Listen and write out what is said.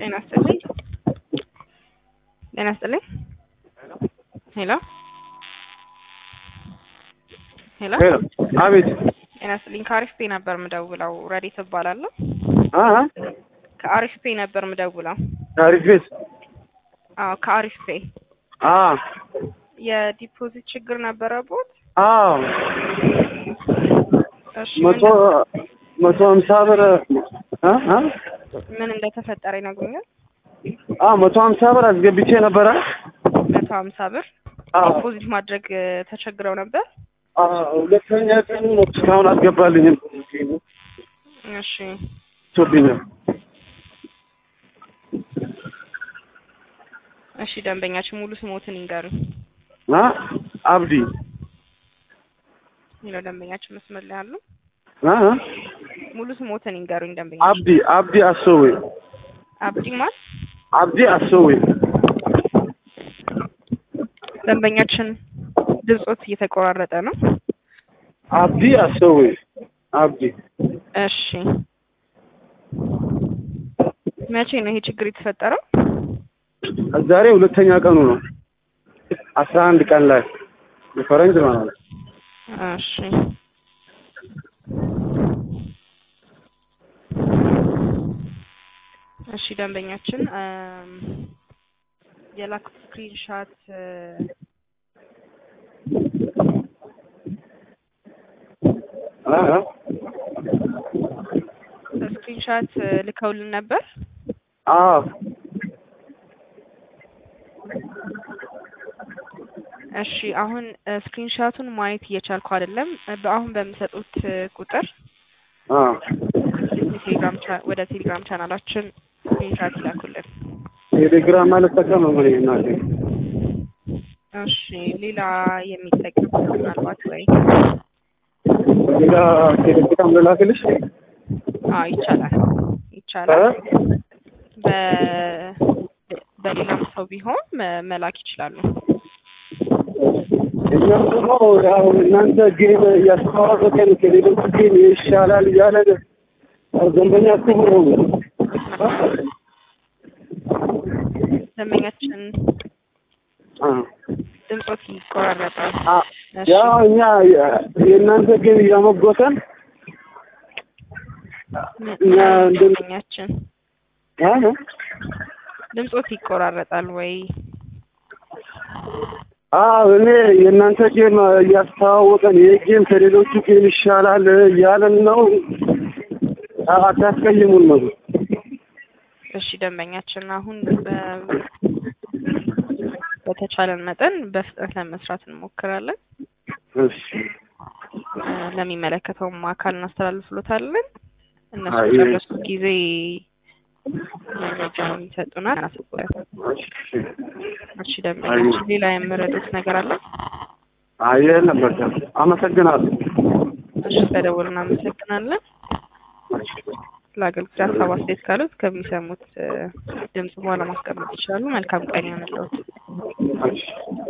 ጤና ይስጥልኝ። ጤና ይስጥልኝ። ሄሎ ሄሎ ሄሎ አቤት ጤና ይስጥልኝ። ከአሪፍ ፔ ነበር ምደውለው። ረዲት እባላለሁ። አ ከአሪፍ ፔ ነበር ምደውለው። ታሪክ ቤት አዎ ከአሪፍ ፔ አ የዲፖዚት ችግር ነበረቦት? አዎ እሺ መቶ መቶ ሀምሳ ብር አ አ ምን እንደተፈጠረ ይነግሩኛል? አ መቶ ሀምሳ ብር አስገብቼ ነበረ። መቶ ሀምሳ ብር አዎ ዲፖዚት ማድረግ እ፣ ተቸግረው ነበር። አ ሁለተኛ ቀኑ ነው እስካሁን አልገባልኝም። እሺ ቶብኛል እሺ ደንበኛችን ሙሉ ስሞትን ይንገሩኝ። አ አብዲ ሌላው ደንበኛችን መስመር ላይ አሉ። አ አ ሙሉ ስሞትን ይንገሩኝ ደንበኛ አብዲ አብዲ አሶዌ አብዲ ማን አብዲ አሶዌ ደንበኛችን ድምጾት እየተቆራረጠ ነው። አብዲ አሶዌ አብዲ እሺ መቼ ነው ይሄ ችግር የተፈጠረው? ዛሬ ሁለተኛ ቀኑ ነው። አስራ አንድ ቀን ላይ የፈረንጅ ማለት ነው። እሺ እሺ ደንበኛችን እም፣ የላኩት ስክሪንሻት አ አ ስክሪንሻት ልከውልን ነበር። አዎ እሺ አሁን ስክሪንሻቱን ማየት እየቻልኩ አይደለም። በአሁን በምሰጡት እ፣ ቁጥር አ ቴሌግራም ቻ- ወደ ቴሌግራም ቻናላችን ስክሪንሻት ይላኩልን። ቴሌግራም ማለት ጠቀመ ምን እናቴ እሺ ሌላ የሚጠቅም ምናልባት ወይ ሌላ ቴሌግራም ልላክልሽ አዎ ይቻላል እ? ይቻላል። በ በሌላም ሰው ቢሆን መ- መላክ ይችላሉ። እኛም ደግሞ ያው እናንተ ጌም እያስተዋወቀን ከሌሎች ጌም ይሻላል እያለ ደንበኛ ክቡር ነው። ደንበኛችን አ ድምጾት ይቆራረጣል። አ እሺ ያው እኛ የእናንተ ጌም እያሞጎተን ምን- እኛ እንድን- ደንበኛችን አ ድምጾት ይቆራረጣል ወይ? አዎ እኔ የእናንተ ጌም እያስተዋወቀን ይህ ጌም ከሌሎቹ ጌም ይሻላል እያለን ነው። አታስቀይሙን ነው። እሺ ደንበኛችን አሁን በ- በተቻለን መጠን በፍጥነት ለመስራት እንሞክራለን። እሺ እ፣ ለሚመለከተውም አካል እናስተላልፍሎታለን። እነሱ አይ። በጨረሱ ጊዜ መረጃውን ይሰጡናል። እናስባለን። እሺ ደንበኛችን ሌላ የምረዱት ነገር አለ? አየ ነበር። አመሰግናለሁ። እሺ ተደውል እናመሰግናለን። ለአገልግሎት ሀሳብ አስተያየት ካሉት ከሚሰሙት እ፣ ድምጽ በኋላ ማስቀመጥ ይችላሉ። መልካም ቀን ይሆንልዎት። እሺ